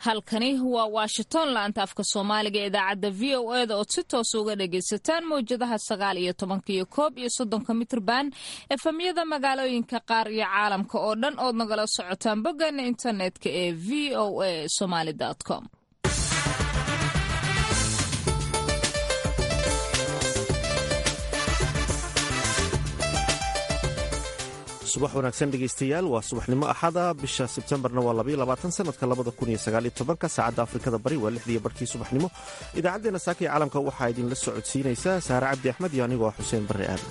halkani waa washington laanta afka soomaaliga ee idaacadda v o e da ood si toosa uga dhagaysataan mawjadaha sagaal iyo tobanka iyo koob iyo soddonka mitrban efemyada magaalooyinka qaar iyo caalamka oo dhan ood nagala socotaan boggeena internetka ee v o a somaly com subax wanaagsan dhegaystayaal waa subaxnimo axada bisha sebtembarna waa labayoabaatan sanadka labada kun iyo sagaaliyo tobanka saacadda afrikada bari waa lixdiiyo barkii subaxnimo idaacaddeenna saaka iyo caalamka waxaa idinla socodsiinaysaa saare cabdi axmed iyo anigoo ah xuseen barre aadan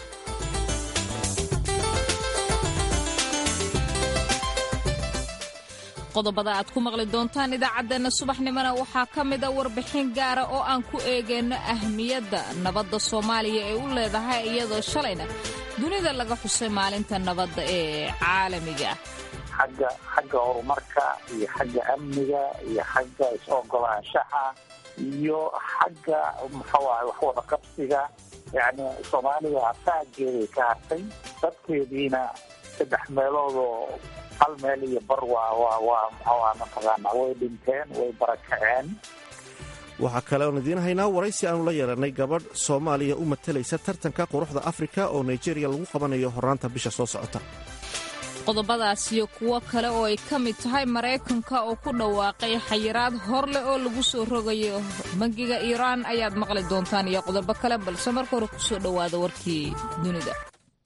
qodobada aad ku maqli doontaan idaacaddeenna subaxnimona waxaa ka mida warbixin gaara oo aan ku eegayno ahmiyadda nabadda soomaaliya ee u leedahay iyadoo shalayna dunida laga xusay maalinta nabadda ee caalamiga ah xagga xagga horumarka iyo xagga amniga iyo xagga is-ogolaanshaha iyo xagga muxuu ahay waxwada qabsiga yacni soomaaliya asaageeday ka hartay dadkeediina saddex meeloodoo hal meel iyo bar waa waa waa muxuu aha mataqaana way dhinteen way barakaceen waxaa kale oon idiin haynaa waraysi aanu la yeelanay gabadh soomaaliya u matalaysa tartanka quruxda afrika oo nigeriya lagu qabanayo horaanta bisha soo socota qodobadaas iyo kuwo kale oo ay ka mid tahay maraykanka oo ku dhawaaqay xayiraad hor leh oo lagu soo rogayo bangiga iiraan ayaad maqli doontaan iyo qodobo kale balse marka hore kusoo dhowaada warkii dunida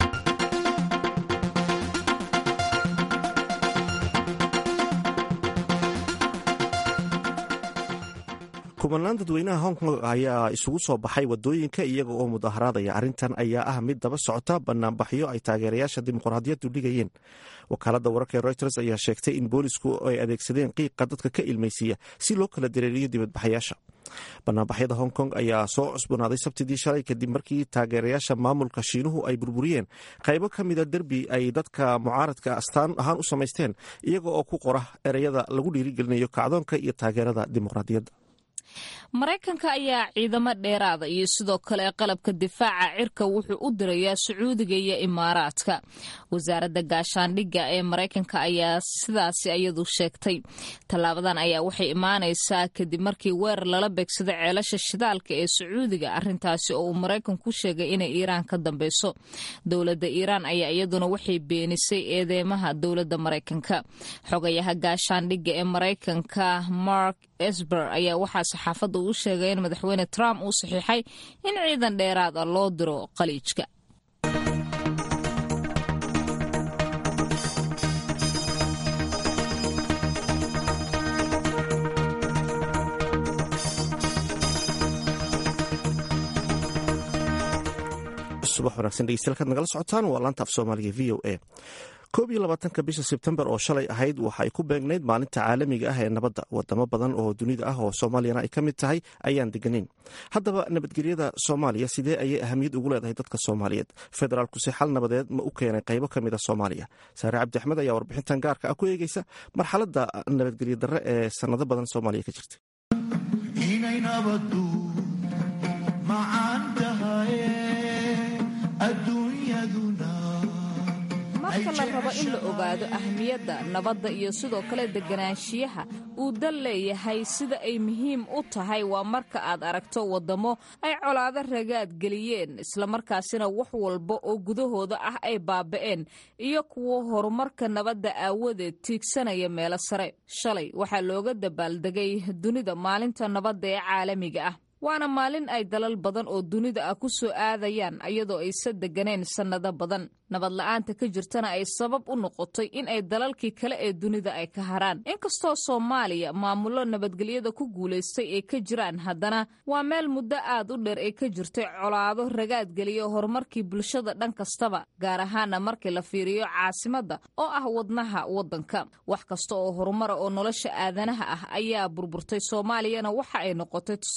kubanaan dadweynaha hong kong ayaa isugu soo baxay wadooyinka iyaga oo mudaharaadaya arrintan ayaa ah mid daba socota banaanbaxyo ay taageerayaasha dimuqraadiyaddu dhigayeen wakaaladda wararka ee reuters ayaa sheegtay in boolisku ay adeegsadeen qiiqa dadka ka ilmaysiiya si loo kala dareeriyo dibadbaxayaasha banaanbaxyada hong kong ayaa soo cusbonaaday sabtidii shalay kadib markii taageerayaasha maamulka shiinuhu ay burburiyeen qaybo ka mida derbi ay dadka mucaaradka astaan ahaan u samaysteen iyaga oo ku qora ereyada lagu dhiirigelinayo kacdoonka iyo taageerada dimuqraadiyadda maraykanka ayaa ciidamo dheeraada iyo sidoo kale qalabka difaaca cirka wuxuu u dirayaa sacuudiga iyo imaaraadka wasaaradda gaashaandhigga ee maraykanka ayaa sidaasi iyadu sheegtay tallaabadan ayaa waxay imaanaysaa kadib markii weerar lala beegsado ceelasha shidaalka ee sacuudiga arintaasi oo uu maraykanku ku sheegay inay iiraan ka dambeyso dowladda iiraan ayaa iyaduna waxay beenisay eedeymaha dowladda maraykanka xogayaha gaashaandhigga ee maraykanka mark esber ayaa waxaa saxaafadda uu sheegay in madaxweyne trump uu saxiixay in ciidan dheeraad ah loo diro khaliijka subax wanaagsan dhegeystayaal nagala socotaan waa laanta af soomaaliga v o a koob iyo labaatanka bisha sebtembar oo shalay ahayd waxa ay ku beegnayd maalinta caalamiga ah ee nabadda wadamo badan oo dunida ah oo soomaaliyana ay ka mid tahay ayaan deganeyn haddaba nabadgelyada soomaaliya sidee ayay ahamiyad ugu leedahay dadka soomaaliyeed federaalkuse xal nabadeed ma u keenay qaybo ka mida soomaaliya saare cabdi axmed ayaa warbixintan gaarka ah ku eegeysa marxaladda nabadgelyo darre ee sannado badan soomaaliya ka jirta marka la rabo in la ogaado ahmiyadda nabadda iyo sidoo kale deganaanshiyaha uu dal leeyahay sida ay muhiim u tahay waa marka aad aragto waddamo ay colaado ragaad geliyeen islamarkaasina wax walba oo gudahooda ah ay baaba'een iyo kuwo horumarka nabadda aawadeed tiigsanaya meelo sare shalay waxaa looga dabaaldegay dunida maalinta nabadda ee caalamiga ah waana maalin ay dalal badan oo dunida ah ku soo aadayaan iyadoo aysa deganeen sannado badan nabad la-aanta ka jirtana ay sabab u noqotay in ay dalalkii kale ee dunida ay ka haraan inkastoo soomaaliya maamullo nabadgelyada ku guulaystay ay ka jiraan haddana waa meel muddo aad u dheer ay ka jirtay colaado ragaadgeliya horumarkii bulshada dhan kastaba gaar ahaana markii la fiiriyo caasimadda oo ah wadnaha waddanka wax kasta oo horumara oo nolosha aadanaha ah ayaa burburtay soomaaliyana waxa ay noqotay tusaalaha ugu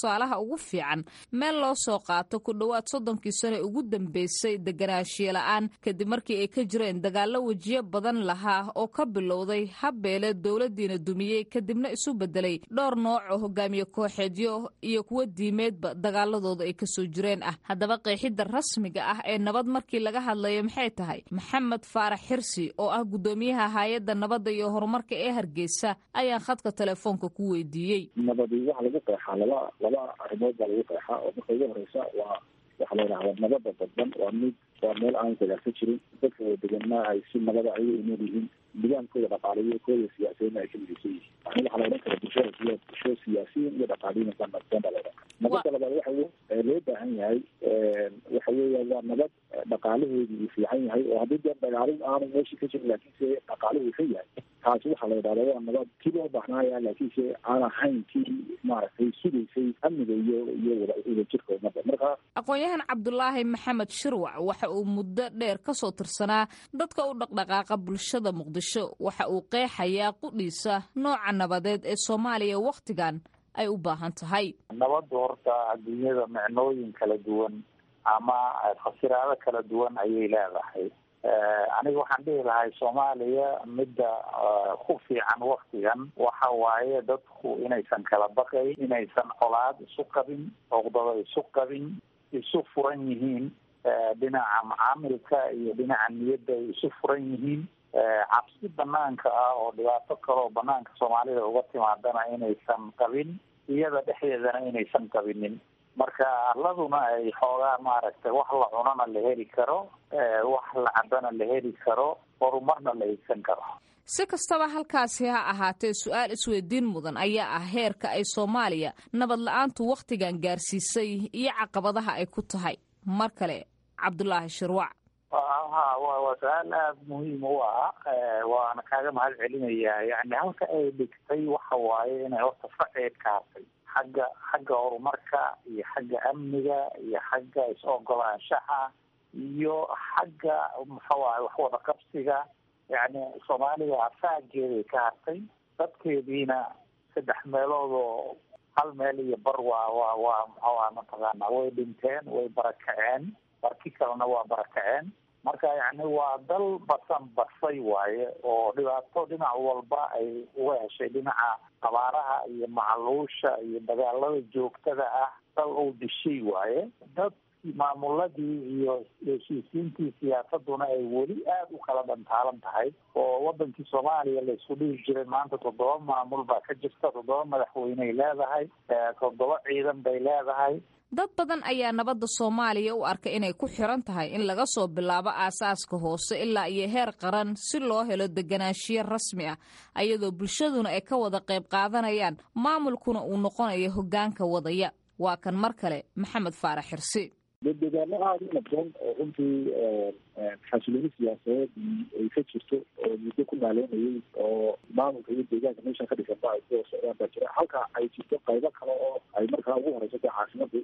ugu fiican meel loo soo qaato ku dhowaad soddonkii sane ugu dambeysay deganaanshiye la-aan kadib markii ay ka jireen dagaallo wejiyo badan lahaa oo ka bilowday habbeele dowladdiina dumiyey kadibna isu bedelay dhowr nooc oo hogaamiye kooxeedyo iyo kuwo diimeedba dagaaladooda ay kasoo jireen ah haddaba qeexidda rasmiga ah ee nabad markii laga hadlayo maxay tahay maxamed faarax xirsi oo ah guddoomiyaha hay-adda nabadda iyo horumarka ee hargeysa ayaan khadka telefoonka ku weydiiyey nabadi waxa lagu qeexaa laba laba arrimood baa lagu qeexaa oo marka ugu horeysa waa waxaa la yidhahdaa nabada dadban waa mid waa meel aan dagaal ka jirin dadka wada deganna ay si nabada ayaga u nool yihiin nidaankooda dhaqaaliyo kooda siyaasiyiinna ay ka midaysan yihiin yani waxaa la odhan kara bulshada siya bulsho siyaasiyiin iyo dhaqaaliyin ba nabdoon baa la odhan kara nabada labaad waxa loo baahan yahay waxa weeya waa nabad dhaqaalaheedu uu fiican yahay oo haddii dee dagaalin aanu meeshii ka jirin laakiinse dhaqaaluhu ka yahay taasi waxaa la yidhahda waa nabad kii loo baahnaya laakiinse aan ahayn kii maaragtay sugaysay amniga iyo iyo wada wadajirka ummadda marka aqoon-yahan cabdulaahi maxamed shirwac waxa uu muddo dheer ka soo tirsanaa dadka u dhaqdhaqaaqa bulshada muqdisho waxa uu qeexayaa qudhiisa nooca nabadeed ee soomaaliya wakhtigan ay u baahan tahay nabaddu horta adduunyada micnooyin kala duwan ama fasiraado kala duwan ayay leedahay aniga waxaan dhihi lahay soomaaliya midda ku fiican waktigan waxa waaye dadku inaysan kala baqayn inaysan colaad isu qabin oqdado isu qabin isu furan yihiin dhinaca macaamilka iyo dhinaca niyadda ay isu furan yihiin cabsi banaanka ah oo dhibaato kaleoo banaanka soomaalida uga timaadana inaysan qabin iyada dhexdeedana inaysan qabinin marka arladuna ay xoogaa maaragtay wax la cunana la heli karo wax la cabana la heli karo horumarna la higsan karo si kastaba halkaasi ha ahaatee su-aal isweydiin mudan ayaa ah heerka ay soomaaliya nabad la-aantu wakhtigan gaarsiisay iyo caqabadaha ay ku tahay mar kale cabdulaahi shirwac ha wa waa su-aal aada muhiim u ah waana kaaga mahad celinayaa yani halka ay dhigtay waxa waaye inay horta faceed ka hartay xagga xagga horumarka iyo xagga amniga iyo xagga is-ogolaanshaha iyo xagga muxuu ahay waxwada qabsiga yani soomaaliya afaageeday ka hartay dadkeediina saddex meelood oo hal meel iyo bar waa waa waa muxuu aha mataqaana way dhinteen way barakaceen barki kalena waa barakaceen marka yani waa dal basan basay waaye oo dhibaato dhinac walba ay uga heshay dhinaca abaaraha iyo macluusha iyo dagaalada joogtada ah dal uu dishay waaye dad maamuladii iyo heshiisiintii siyaasaduna ay weli aada u kala dhantaalan tahay oo wadankii soomaaliya la isku dhihi jiray maanta toddoba maamul baa ka jirta toddoba madaxweyney leedahay toddoba ciidan bay leedahay dad badan ayaa nabadda soomaaliya u arka inay ku xiran tahay in laga soo bilaabo aasaaska hoose ilaa iyo heer qaran si loo helo deganaanshiyo rasmi ah ayadoo bulshaduna ay ka wada qayb qaadanayaan maamulkuna uu noqonayo hoggaanka wadaya waa kan mar kale maxamed faarax xirsi dedegaano aada u nabdoon oo runtii xasilooni siyaasadeed ay ka jirto oo muddo ku maaleynayay oo maamulka iyo deegaanka meeshan ka dhisan ba ay ku socdaan baa jira halka ay jirto qaybo kale oo ay markaa ugu horeyso dee caasimada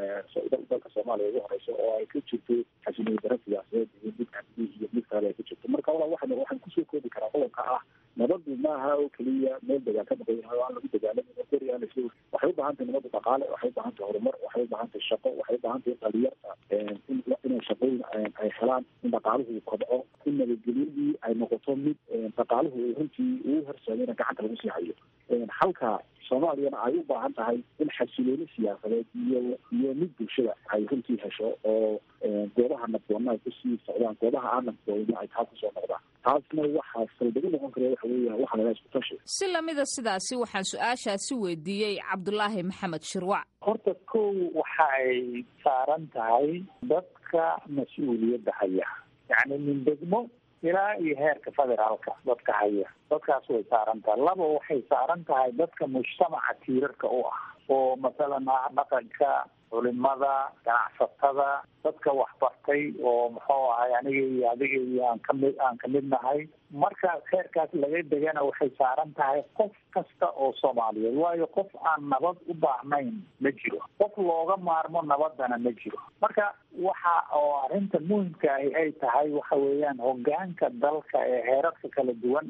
dalka soomaaliya ugu horeyso oo ay ka jirto xasilooni daro siyaasadeed iyo mid amni iyo mid kale ay ka jirto marka wala waxan waxaan kusoo koobi karaa qodobka ah nabadu maaha oo keliya meel degaan ka maqan yahay oo aan lagu dagaalamin gori aan isla waxay u baahan tahay nabada dhaqaale waxay u baahan tahay horumar waxay u baahan tahay shaqo waxay u baahan tahay dhalinyarta inay shaqooyin ay helaan in dhaqaaluhu kobco in nabadgelyadii ay noqoto mid dhaqaaluhu runtii uu horseedayna gacanta lagu sii hayo halka soomaaliyana ay u baahan tahay in xasilooni siyaasadeed iyo iyo mid bulshada ay runtii hesho oo goobaha nabdoonna ay kusii socdaan goobaha aan nabdoonna ay taa kusoo noqdaan taasna waxaa saldagu noqon kara waxa weeya waxa laga isku tashi si lamida sidaasi waxaan su-aashaasi weydiiyey cabdulaahi maxamed shirwac horta kow waxa ay saaran tahay dadka mas-uuliyadda haya yacni min degmo ilaa iyo heerka federaalka dadka haya dadkaas way saaran tahay laba waxay saaran tahay dadka mujtamaca tiirarka u ah oo masalan ah dhaqanka culimada ganacsatada dadka waxbartay oo muxuu ahay aniga iyo adiga iyo aan kamid aan kamid nahay marka heerkaas laga degana waxay saaran tahay qof kasta oo soomaaliyeed waayo qof aan nabad u baahnayn ma jiro qof looga maarmo nabadana ma jiro marka waxa oo arrinta muhimka ahi ay tahay waxa weeyaan hogaanka dalka ee heerarka kala duwan ah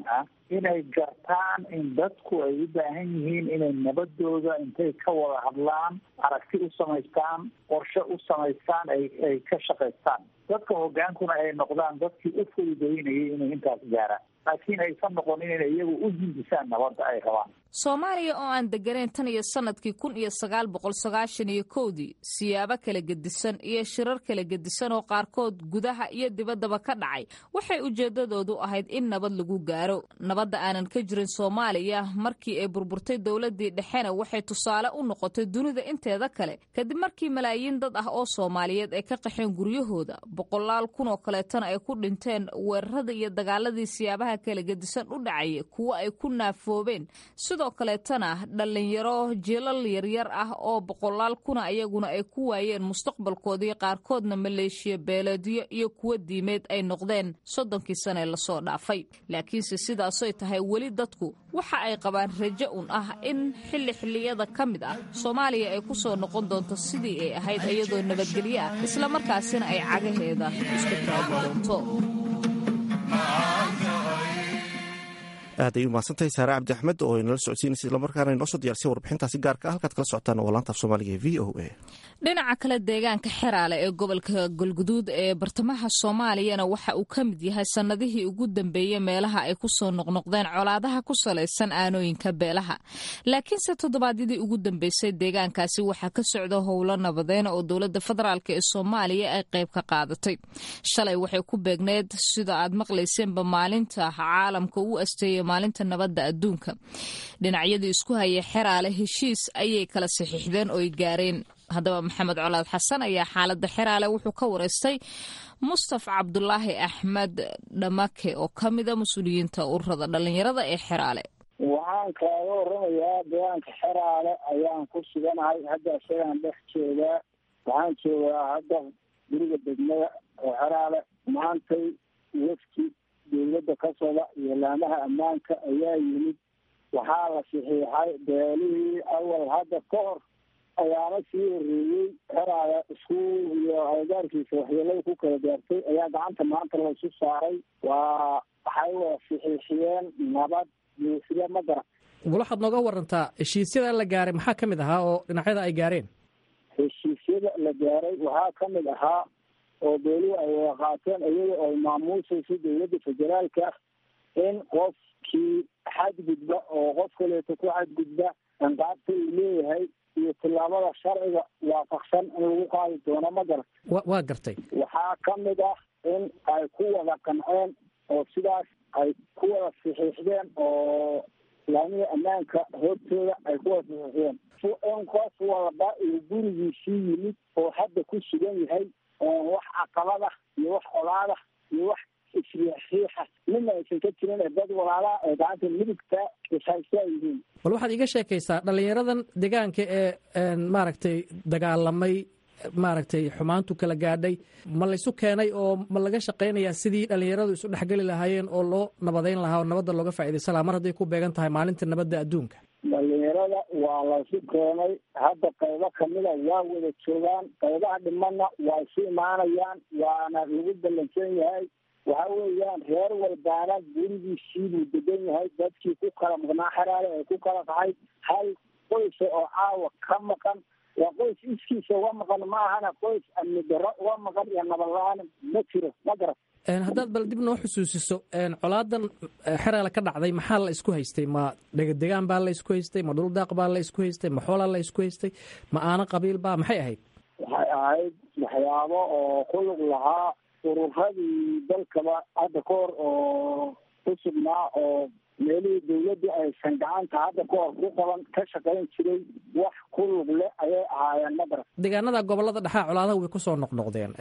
inay gartaan in dadku ay u baahan yihiin inay nabadooda intay ka wada hadlaan aragti u samaystaan qorshe u samaystaan ay ay ka shaqaystaan dadka hogaankuna ay noqdaan dadkii u fududeynayay inay intaas gaaraan laakiin aysan noqonin inay iyagu u hindisaan nabadda ay rabaan soomaaliya oo aan degganayn tan iyo sanadkii kun iyo sagaal boqol sagaashan iyo kowdii siyaabo kala gedisan iyo shirar kala gedisan oo qaarkood gudaha iyo dibaddaba ka dhacay waxay ujeeddadoodu ahayd in nabad lagu gaaro nabadda aanan ka jirin soomaaliya markii ay burburtay dowladdii dhexena waxay tusaale u noqotay dunida inteeda kale kadib markii malaayiin dad ah oo soomaaliyeed ay ka qaxeen guryahooda boqolaal kun oo kaleetana ay ku dhinteen weerarada iyo dagaaladii siyaabaha kala gedisan u dhacaya kuwo ay ku naafoobeen sidoo kaleetana dhallinyaro jiilal yaryar ah oo boqolaal kuna ayaguna ay ku waayeen mustaqbalkoodii qaarkoodna maleeshiya beeleedyo iyo kuwo diimeed ay noqdeen soddonkii sane lasoo dhaafay laakiinse sidaasoy tahay weli dadku waxa ay qabaan rajo un ah in xilli xilliyada ka mid ah soomaaliya ay ku soo noqon doonto sidii ay ahayd iyadoo nabadgelyo ah islamarkaasina ay cagaheeda isku taagi doonto aad ay u mahadsantahay saare cabdi axmed oo inala socodsiinaysa islamarkaana inoo soo diyarsay warbixintaasi gaarka ah halkaad kala socotaan oo laanta af soomaaliga ee v o a dhinaca kale deegaanka xeraale ee gobolka galguduud ee bartamaha soomaaliyana waxa uu ka mid yahay sannadihii ugu dambeeyey meelaha ay ku soo noqnoqdeen colaadaha ku salaysan aanooyinka beelaha laakiinse toddobaadyadii ugu dambeysay deegaankaasi waxaa ka socda howlo nabadeen oo dowladda federaalk ee soomaaliya ay qayb ka qaadatay shalay waxay ku beegneed sida aad maqlayseenba maalinta caalamka u asteeyey maalinta nabadda adduunka dhinacyadii isku hayay xeraale heshiis ayay kala saxiixdeen oo ay gaareen haddaba maxamed colaad xasan ayaa xaaladda xeraale wuxuu ka wareystay mustafa cabdulaahi axmed dhamake oo ka mida mas-uuliyiinta ururada dhallinyarada ee xeraale waxaan kaaga waramayaa deegaanka xeraale ayaan ku suganahay hadda isagaan dhex joogaa waxaan joogaa hadda guriga degmada oo xeraale maantay wafti dowladda ka socda iyo laamaha ammaanka ayaa yimid waxaa la saxiixay beelihii awal hadda ka hor ayaana sii horeeyey xeraale isku iyo agagaarkiisa waxyeelada ku kala gaartay ayaa gacanta maanta laysu saaray waa waxay wada saxiixiyeen nabad buuxda ma garan bal waxaad nooga warantaa heshiisyada la gaaray maxaa ka mid ahaa oo dhinacyada ay gaareen heshiisyada la gaaray waxaa ka mid ahaa oo beelihi ay wada qaateen iyada oo maamuusaysa dowladda federaalka in qofkii xadgudba oo qof kaleeto ku xadgudba anqaabta uu leeyahay iyo tillaabada sharciga waafaqsan in lagu qaadi doono ma garan wa waa gartay waxaa ka mid ah in ay ku wada qanceen oo sidaas ay ku wada saxiixdeen oo laamihii ammaanka hortooda ay ku wada saxiixdeen in qof walba uu gurigiisii yimid oo hadda ku sugan yahay oon wax caqabada iyo wax olaada iyo wax isriixiixa midna aysan ka jirin ee dad walaalaha ee gacanta midigta ishaysta yihiin bal waxaad iiga sheekaysaa dhallinyaradan deegaanka ee maaragtay dagaalamay maaragtay xumaantu kala gaadhay ma laysu keenay oo ma laga shaqaynayaa sidii dhallinyaradu isu dhexgeli lahaayeen oo loo nabadayn lahaa oo nabadda looga faaidaysan lahaa mar hadday ku beegan tahay maalinta nabadda adduunka dhalinyarada waa laysu keenay hadda qaybo kamida waa wada joogaan qaybaha dhimanna waa isu imaanayaan waana lagu ballansan yahay waxa weeyaan reer walbaana gurigiisiibuu degan yahay dadkii ku kala maqnaa xeraale ee ku kala qaxay hal qoysa oo caawa ka maqan waa qoys iskiisa uga maqan ma ahana qoys amni darro uga maqan iyo nabad la-aan ma jiro ma garan haddaad bal dib noo xusuusiso colaadan xeraale ka dhacday maxaa la isku haystay ma degadegaan baa la isku haystay ma dhuldaaq baa la isku haystay ma xoolaa la isku haystay ma aano qabiil baa maxay ahayd waxay ahayd waxyaabo oo ku lug lahaa ururadii dalkaba hadda ka hor oo ku sugnaa oo meelihii dawladdu aysan gacanta hadda ka hor ku qaban ka shaqayn jiray wax ku lug leh ayay ahaayeen ma garan deegaanada gobolada dhexaa colaadaha way kusoo noqnoqdeen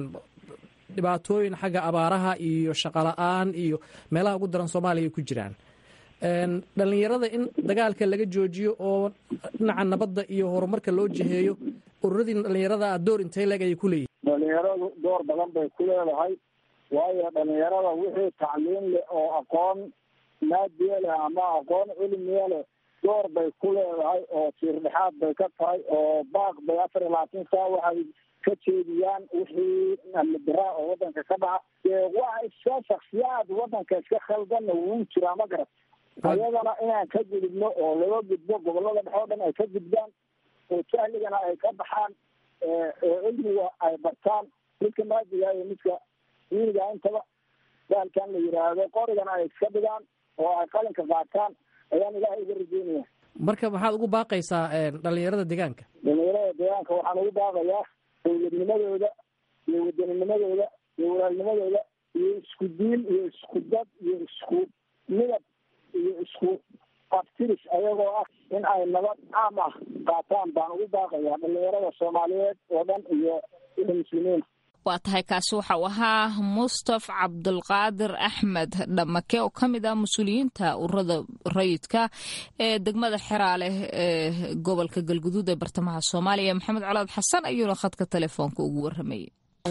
dhibaatooyin xagga abaaraha iyo shaqola-aan iyo meelaha ugu daran soomaaliya ay ku jiraan dhalinyarada in dagaalka laga joojiyo oo dhinaca nabadda iyo horumarka loo jiheeyo ururadii dhalinyarada a door intay leeg ayay ku leeyihin dhalinyaradu door badan bay ku leedahay waayo dhalinyarada wixii tacliim leh oo aqoon maadiye leh ama aqoon cilmiye leh door bay ku leedahay oo tiirdhexaad bay ka tahay oo baaq bay afar iyo labaatan saa waxay iska jeediyaan wixii amnidaraa oo wadanka ka dhaca waa iska shaksiyaad wadanka iska khaldanna wuu jiraa ma garat ayadana inaan ka gudubno oo laga gudbo gobolada dhexe oo dhan ay ka gudbaan oo jahligana ay ka baxaan oo cilmiga ay bartaan midka maadiga iyo midka diiniga intaba baalkan la yiraahdo qorigana ay iska dhigaan oo ay qalinka qaataan ayaan ilaahay uga rajeynaya marka maxaad ugu baaqaysaa dhalinyarada deegaanka dhalinyarada deegaanka waxaan ugu baaqayaa dowladnimadooda iyo wadanninimadooda iyo walaalnimadooda iyo isku diin iyo isku dad iyo isku midab iyo isku abtiris ayagoo ah in ay nabad caam ah qaataan baan ugu baaqayaa dhalinyarada soomaaliyeed oo dhan iyo iyo muslimiin waa tahay kaasi waxa uu ahaa mustaf cabdulqaadir axmed dhamake oo ka mid ah mas-uuliyiinta ururada rayidka ee degmada xeraale ee gobolka galguduud ee bartamaha soomaaliya maxamed colaad xasan ayuuna khadka telefoonka ugu waramayay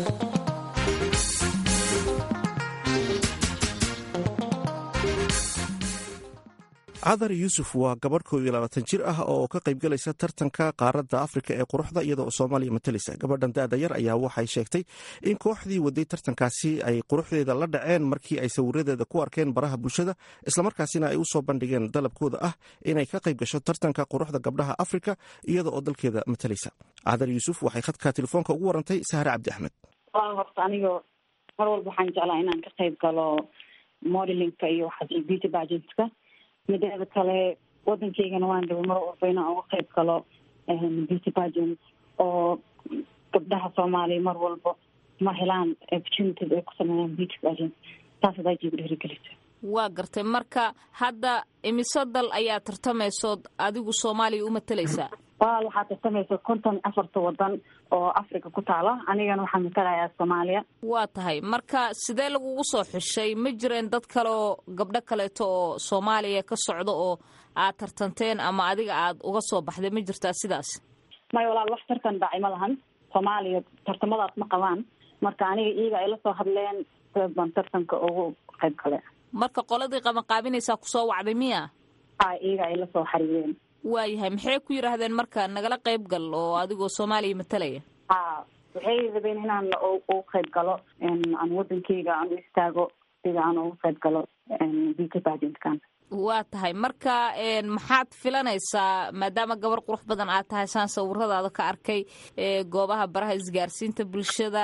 cadar yuusuf waa gabadh koob iyo labaatan jir ah oo ka qaybgalaysa tartanka qaaradda afrika ee quruxda iyada oo soomaaliya matalaysa gabadhan da-da yar ayaa waxay sheegtay in kooxdii waday tartankaasi ay quruxdeeda la dhaceen markii ay sawiradeeda ku arkeen baraha bulshada islamarkaasina ay usoo bandhigeen dalabkooda ah inay ka qayb gasho tartanka quruxda gabdhaha afrika iyada oo dalkeeda matalaysa cadar yuusuf waxay khadka telefoonka ugu warantay sahre cabdi axmed horta aniga mar walba waxaan jeclaa inaan ka qayb galo modelinka iyo beauty pagentka mideeda kale wadankeygana waan dhaba mar walba inaan uga qayb galo beauty pageant oo gabdhaha soomaaliya mar walba ma helaan opportunities ay ku sameeyaan beauty pageant taas adaa jiigu dhiirigelisa waa gartay marka hadda imise dal ayaa tartamaysood adigu soomaaliya u matalaysaa walaal waxaa tartamaysa konton afarta wadan oo africa ku taala anigana waxaa matalayaa soomaaliya waa tahay marka sidee lagugu soo xushay ma jireen dad kale oo gabdho kaleeto oo soomaaliya ka socda oo aad tartanteen ama adiga aad uga soo baxday ma jirtaa sidaas maya walaal wax tartan dhacay ma lahan soomaaliya tartamadaas ma qabaan marka aniga iyaga ay la soo hadleen sidaas baan tartanka ugu qayb gale marka qoladii qabanqaabinaysaa kusoo wacday miya a iyaga ay la soo xariireen waayahay maxay ku yidhaahdeen marka nagala qayb gal oo adigoo soomaaliya matalaya ha waxay rabeen inaan ugu qayb galo aan wadankeyga aan u istaago sida aan ugu qayb galo beauty pageantkan waa tahay marka maxaad filanaysaa maadaama gabar qurux badan aad tahay saan sawiradaada ka arkay goobaha baraha isgaarsiinta bulshada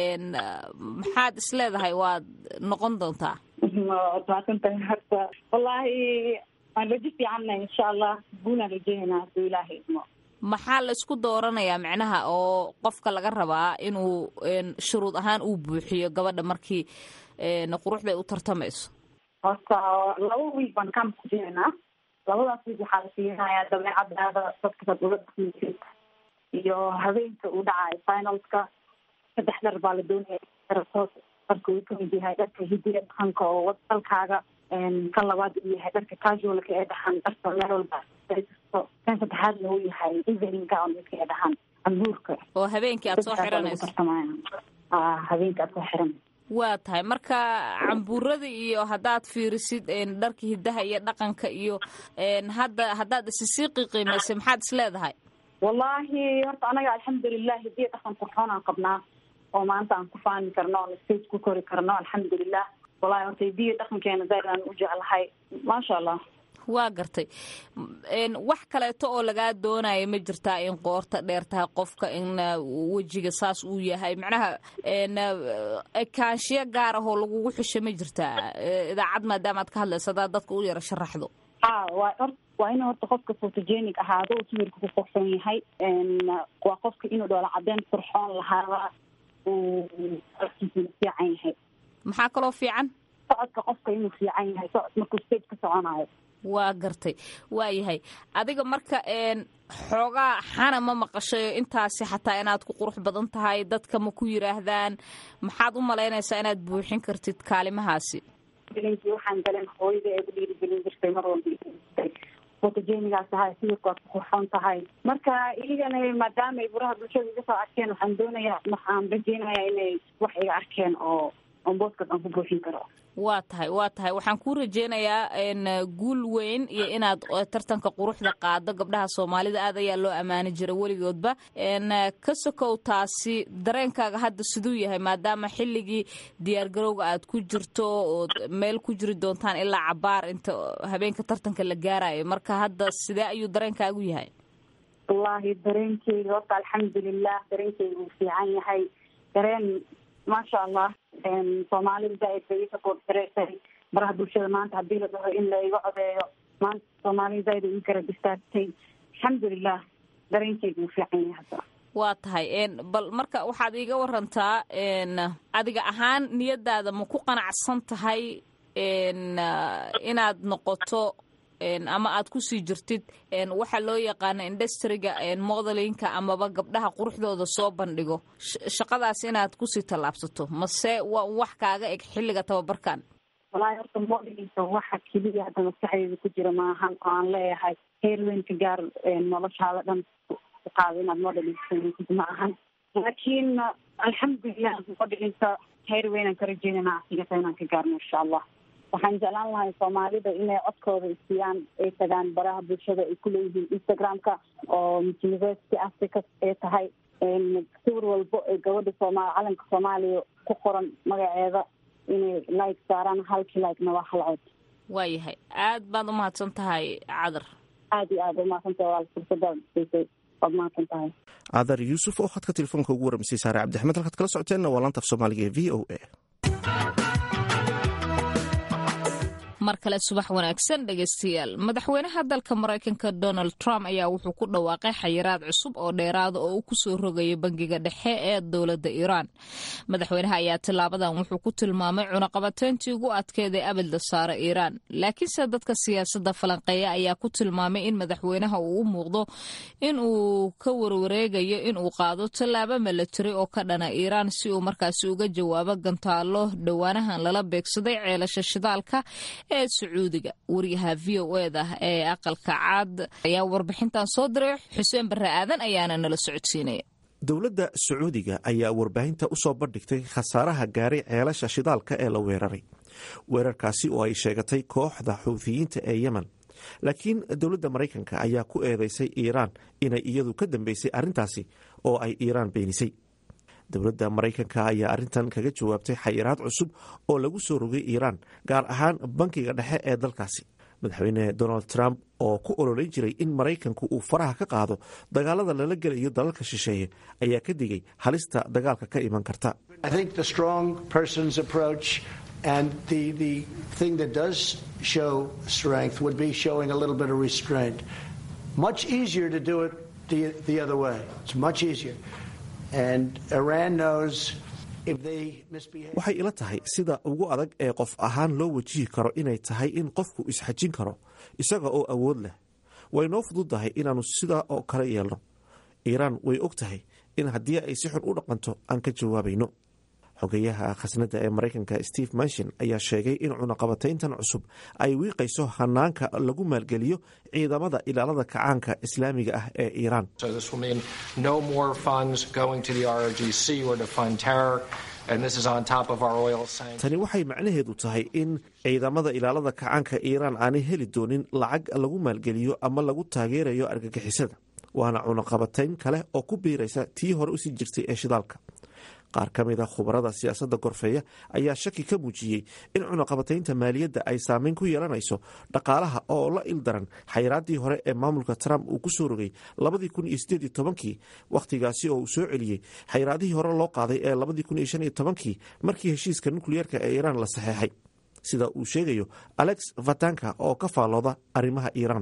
maxaad isleedahay waad noqon doontaa maasantahay horta wallaahi waan rajo fiicanna insha allah guunaan rajeynaa haduu ilaahay idmo maxaa la isku dooranayaa micnaha oo qofka laga rabaa inuu shuruud ahaan uu buuxiyo gabadha markii quruxda ay u tartamayso horta laba wiig baan kamp ku jiraynaa labadaas wiig waxaa la siinayaa dabeecadaada dadka saad ula dhaqmaysid iyo habeenka uu dhacayo finalska saddex dhar baa la doonaya dharka uu kamid yahay dharka hidiya dhaqanka oo dalkaaga kan labaad uu yahay dharka casualka ee dhaxan dharka meel walba kan saddexaadna uu yahay evening gown midka ee dhaxan ambuurka oo habeenkii aad soo xiranayso habeenkii aad soo xiranayso waa tahay marka cambuurada iyo haddaad fiirisid dharka hidaha iyo dhaqanka iyo hadda haddaad isisii qiiqiimaysay maxaad is leedahay wallaahi horta anaga alxamdulilah hidiya dhaqan qurxoon aan qabnaa oo maanta aan ku faani karno oon stage ku kori karno alxamdulilah wallahi horta hidiya dhaqankeena zaid aan u jeclahay maasha allah waa gartay wax kaleeto oo lagaa doonaya ma jirtaa in qoorta dheer tahay qofka in wejiga saas uu yahay macnaha ekaanshiyo gaar ah oo lagugu xusho ma jirtaa idaacad maadaama aad ka hadlayso haddaad dadka u yaro sharaxdo ha wa or waa inuu horta qofka photogenic ahaado uu sawirka ku qurxoon yahay waa qofka inuu dhoola cadeen qurxoon lahaada uu fiican yahay maxaa kaloo fiican socodka qofka inuu fiican yahay socod markuu stage ka soconayo waa gartay waa yahay adiga marka xoogaa xana ma maqashayo intaasi xataa inaad ku qurux badan tahay dadka ma ku yiraahdaan maxaad u malaynaysaa inaad buuxin kartid kaalimahaasi bilinkii waxaan galeen hooyada ee ku dhiirigelin jirtay mar walba photogenigaas tahay sawirka waad ku qurxoon tahay marka iyagana maadaama ay buraha bulshada iga soo arkeen waxaan doonayaa waxaan rajeynayaa inay wax iga arkeen oo oon booskaas aan ku buuxin karo waa tahay waa tahay waxaan kuu rajeynayaa guul weyn iyo inaad tartanka quruxda qaado gabdhaha soomaalida aad ayaa loo ammaani jira weligoodba ka sokow taasi dareenkaaga hadda siduu yahay maadaama xilligii diyaargarowga aad ku jirto ood meel ku jiri doontaan ilaa cabaar inta habeenka tartanka la gaarayo marka hadda sidee ayuu dareenkaagu yahay wallaahi dareenkeyga horta alxamdulilah dareenkeyga uu fiican yahay dareen maasha allah soomaalida zaaid bay ii support gareysay baraha bulshada maanta haddii la dhaho in la iga codeeyo maanta soomaalida zaaid ay ii garab istaagtay alxamdulilah dareenkeyga uu fiican yahay hadda waa tahay bal marka waxaad iiga warantaa adiga ahaan niyadaada ma ku qanacsan tahay inaad noqoto ama aad kusii jirtid waxa loo yaqaano industriga modelinka amaba gabdhaha quruxdooda soo bandhigo shaqadaas inaad kusii tallaabsato mase waa wax kaaga eg xilliga tababarkan wallaahi horta modelinka waxa keliya hadda maskaxdeeda ku jira maahan oo aan leeyahay heer weyn ka gaar noloshaada dhan ku qaado inaad modelinka samaysid ma ahan laakiin alxamdulilah modelinka heer weynaan ka rajeynana asigata inaan ka gaarno insha allah waxaan jeclaan lahay soomaalida inay codkooda isiyaan ay tagaan baraha bulshada ay kuleeyihiin instagramka oo university africa ay tahay sawir walbo ee gabadha sooma calanka soomaaliya ku qoran magaceeda inay like saaraan halkii likena waa hal cod waayahay aad baad umahadsan tahay cadar aada iyo aada umahadsantahay walaal fursadaad siisay waad mahadsan tahay cadar yuusuf oo khadka telefoonka ugu waramisay saare cabdixmed halkaad kala socoteenna waa laanta af soomaaliga ee v o a mar kale subax wanaagsan dhegaystayaal madaxweynaha dalka maraykanka donald trump ayaa wuxuu ku dhawaaqay xayiraad cusub oo dheeraada oo uu kusoo rogayo bangiga dhexe ee dowladda iiraan madaxweynaha ayaa tilaabadan wuxuu ku tilmaamay cunaqabateyntii ugu adkeeday abadla saara iiraan laakiinse dadka siyaasadda falanqeeya ayaa ku tilmaamay in madaxweynaha uu u muuqdo in uu ka warwareegayo in uu qaado tallaabo milatari oo ka dhana iiraan si uu markaasi uga jawaabo gantaalo dhowaanahan lala beegsaday ceelasha shidaalka ee sacuudiga wariyaha v o eda ee aqalka caad ayaa warbixintan soo diray xuseen barre aadan ayaana nala socodsiinaya dowladda sacuudiga ayaa warbaahinta u soo bandhigtay khasaaraha gaaray ceelasha shidaalka ee la weeraray weerarkaasi oo ay sheegatay kooxda xuuthiyiinta ee yemen laakiin dowladda maraykanka ayaa ku eedeysay iiraan inay iyadu ka dambeysay arrintaasi oo ay iiraan beenisay dowladda maraykanka ayaa arrintan kaga jawaabtay xayiraad cusub oo lagu soo rogay iiraan gaar ahaan bankiga dhexe ee dalkaasi madaxweyne donald trump oo ku ololeyn jiray in maraykanku uu faraha ka qaado dagaalada lala gelayo dalalka shisheeye ayaa ka digay halista dagaalka ka iman karta And the, the thing that does show strength would be showing a little bit of restraint. Much easier to do it the, the other way. It's much easier. And Iran knows if they misbehave. waxay ila tahay sida ugu adag ee qof ahaan loo wajihi karo inay tahay in qofku isxajin karo isaga oo awood leh way noo fududdahay inaannu sidaa oo kale yeelno iiraan way og tahay in haddii ay si xun u dhaqanto aan ka jawaabayno xogeyaha khasnadda ee maraykanka steve manshin ayaa sheegay in cunaqabatayntan cusub ay wiiqayso hanaanka lagu maalgeliyo ciidamada ilaalada kacaanka islaamiga ah ee iiraan tani waxay macnaheedu tahay in ciidamada ilaalada kacaanka iiraan aanay heli doonin lacag lagu maalgeliyo ama lagu taageerayo argagixisada waana cunaqabatayn kale oo ku biiraysa tii hore usii jirtay ee shidaalka qaar ka mid a khubarada siyaasadda gorfeeya ayaa shaki ka muujiyey in cunaqabataynta maaliyadda ay saameyn ku yeelanayso dhaqaalaha oo la ildaran xayiraaddii hore ee maamulka trump uu ku soo rogay labadii kun iyo sideed iyo tobankii wakhtigaasi oo uu soo celiyey xayiraadihii hore loo qaaday ee labadii kun iyo shan iyo tobankii markii heshiiska nukliyeerka ee iiraan la saxeexay sida uu sheegayo alex vatanka oo ka faallooda arrimaha iiraan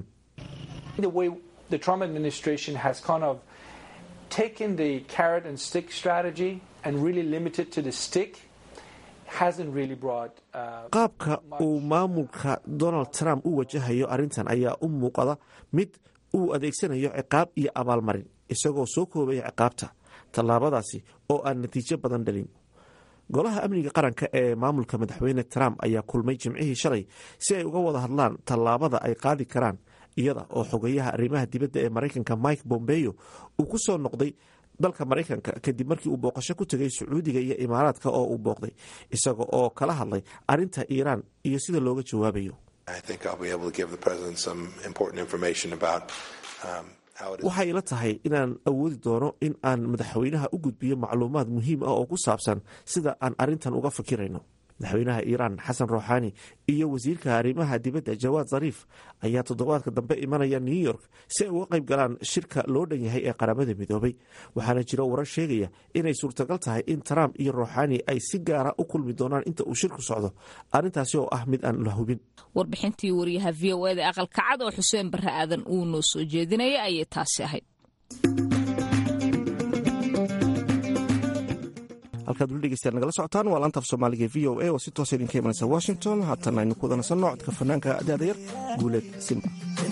taken the carrot and stick strategy and really limited to the stick hasn't really brought uh, qaabka uu maamulka donald trump u wajahayo arrintan ayaa u muuqada mid uu adeegsanayo ciqaab iyo abaalmarin isagoo soo koobaya ciqaabta tallaabadaasi oo aan natiijo badan dhalin golaha amniga qaranka ee maamulka madaxweyne trump ayaa kulmay jimcihii shalay si ay uga wada hadlaan tallaabada ay qaadi karaan iyada oo xogeyaha arrimaha dibadda ee maraykanka mike bombeyo uu ku soo noqday dalka maraykanka kadib markii uu booqasho ku tegay sacuudiga iyo imaaraadka oo uu booqday isaga oo kala hadlay arinta iiraan iyo sida looga jawaabayo waxay ila tahay inaan awoodi doono in aan madaxweynaha u gudbiyo macluumaad muhiim ah oo ku saabsan sida aan arintan uga fikirayno madaxweynaha iiraan xasan ruuxaani iyo wasiirka arrimaha dibadda jawaad zariif ayaa toddobaadka dambe imanaya new york si ay uga qayb galaan shirka loo dhan yahay ee qaramada midoobay waxaana jiro warar sheegaya inay suurtagal tahay in trump iyo ruuxaani ay si gaara u kulmi doonaan inta uu shirku socdo arrintaasi oo ah mid aan la hubin warbixintii wariyaha v o eda aqalka cad oo xuseen barre aadan uu noo soo jeedinaya ayay taasi ahayd halkaad weli dhegeystayaal nagala socotaan waa laanta af soomaaliga v o a oo si toosa idinka imanaysa washington haatan aynu ku wadanasanno codka fanaanka daadayar guuleed simba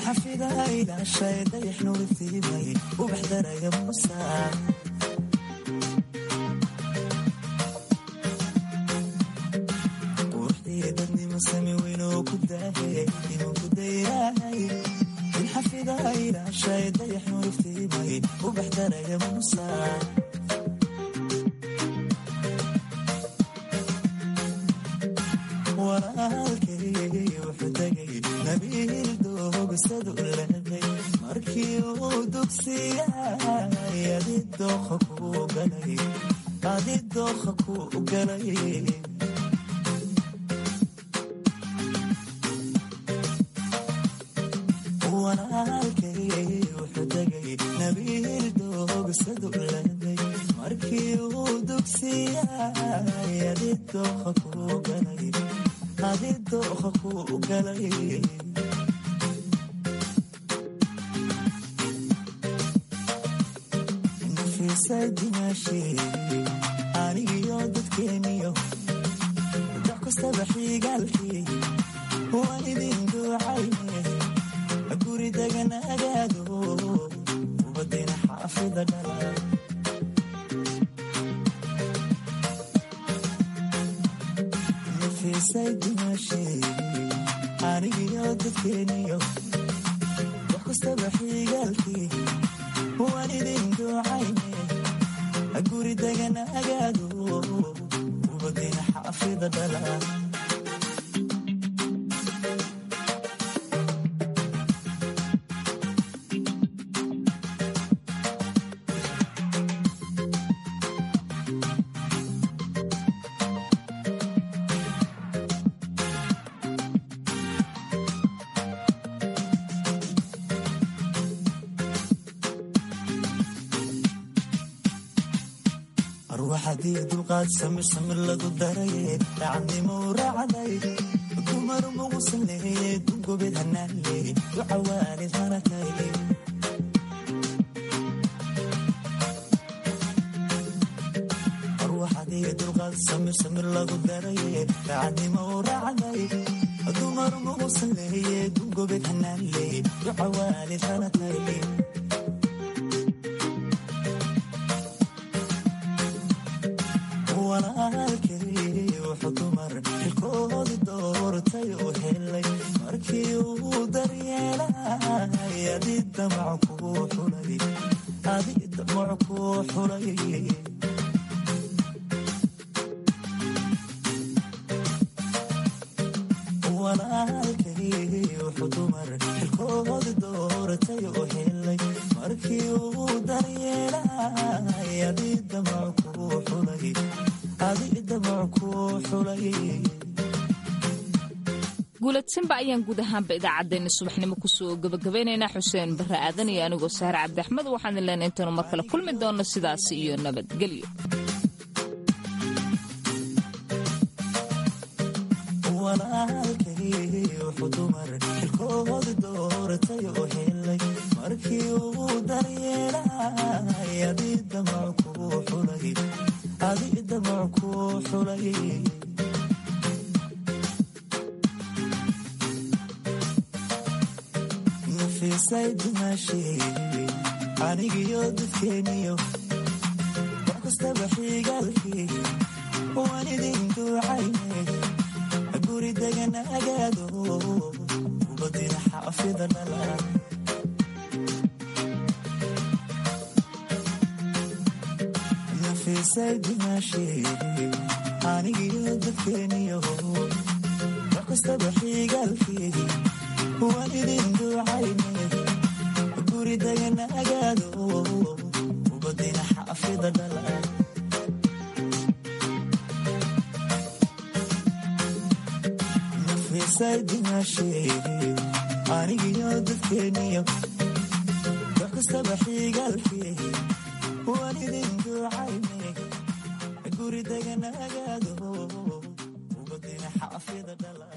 walaalkay wuxuu tegay nabiil doogsadu leeday markii uu dugsiyay adi dooqa ku galay adi dooqa ku galay walaalkay wuxuu tegay nabiil doogsadu leeday markii uu dugsiyay adi dooqa ku galay adi dooqa ku galay nafiisay dimaashii anigiyo dadkeeniyo dox kastaba xigaalkii waan idin duucayne guri deganagaado ubadina xaafida dhala nafiisay dimaashii anigiyo dadkeeniyo wax kastaba xigaalkii waan idin duucayne guri deganagaado ubadina xaafida dhala arwaxadii dulqaad samir samir lagu daraye daacadnimo u raacday dumar mugu sameeye dugobed hanaale ducawaalid hanakayle arwaxadii dulqaad samir samir lagu daraye daacadnimo u raacday dumar mugu sameeye dugobed hanaale ducawaalid hanakayle walaalkay wuxuu dumar xilkoodi doortay u helay markii uu daryeelay adi damac kuu xulay adi damac kuu xulay walaalkay wuxuu dumar xilkoodi doortay u helay markii uu daryeelay adi damac kuu xulay guulad simba ayaan guud ahaanba idaacaddeenna subaxnimo kusoo gabagabaynaynaa xuseen barre aadan iyo anigoo sahre cabdiaxmed waxaan ileenay intaynu mar kale kulmi doonno sidaasi iyo nabadgelyo walaalkay wuxuu dumar xilkoodi doortay u helay markii uu daryeelay adi damac kuu xulay adi damac kuu xulay nafiisay dimaashii anigiyo dadkeeniyo wax kastaba xigaalkii waan idin duucayne guri deganagaado ubadina xaafida dhala nafisay dimaashee anigiyo dadkeeniyo wax kastaba xiigaalkeedii waan idin duucayne guri daganagaado ubadina xaafida dhala nafisay dimaashee anigiyo dadkeeniyo wax kastaba xiigaalkeedii waan idin duucayne guri daganagaado ubadina xaafida dhala